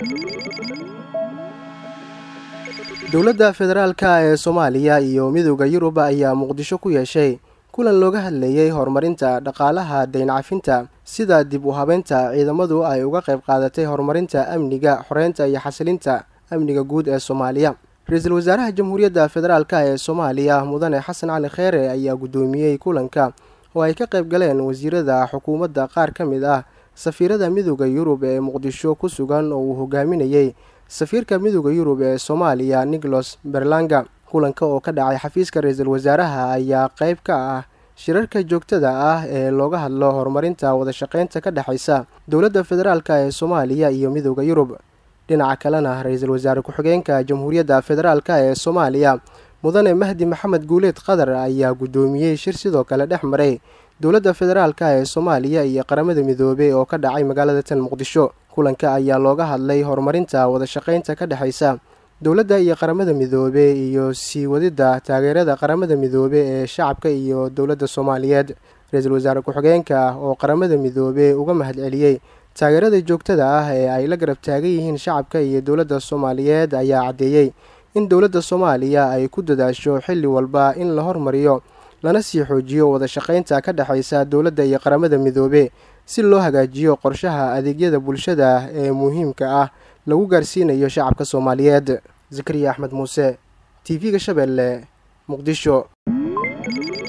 dowladda federaalka ee soomaaliya iyo midooda yurub ayaa muqdisho ku yeeshay kulan looga hadlayey horumarinta dhaqaalaha dayncafinta sida dib u habeynta ciidamadu ay uga qayb qaadatay horumarinta amniga xoreynta iyo xasilinta amniga guud ee soomaaliya ra-iisul wasaaraha jamhuuriyadda federaalk ee soomaaliya mudane xasan cali kheere ayaa guddoomiyey kulanka oo ay ka qayb galeen wasiirada xukuumadda qaar ka mid ah safiirada midooda yurub ee muqdisho ku sugan oo uu hogaaminayey safiirka midooda yurub ee soomaaliya nicholas berlanga kulanka oo ka dhacay xafiiska ra-iisul wasaaraha ayaa qayb ka ah shirarka joogtada ah ee looga hadlo horumarinta wadashaqeynta ka dhexaysa dowladda federaalk ee soomaaliya iyo midooda yurub dhinaca kalena ra-iisul wasaare ku-xigeenka jamhuuriyadda federaalk ee soomaaliya mudane mahdi maxamed guuleed qatar ayaa guddoomiyey shir sidoo kale dhex maray dowladda federaalk ee soomaaliya iyo qaramada midoobey oo ka dhacay magaalada tan muqdisho kulanka ayaa looga hadlay horumarinta wadashaqeynta ka dhexaysa dowladda iyo qaramada midoobe iyo sii wadidda taageerada qaramada midoobe ee shacabka iyo dowladda soomaaliyeed ra-iisul wasaare ku-xigeenka oo qaramada midoobe uga mahadceliyey taageerada joogtada ah ee ay la garab taagan yihiin shacabka iyo dowladda soomaaliyeed ayaa caddeeyey in dowladda soomaaliya ay ku dadaasho xilli walba in la hormariyo lana sii xoojiyo wadashaqeynta ka dhexaysa dowladda iyo qaramada midoobe si loo hagaajiyo qorshaha adeegyada bulshada ee muhiimka ah lagu gaarsiinayo shacabka soomaaliyeed zakariya axmed muuse t v-ga shabeelle muqdisho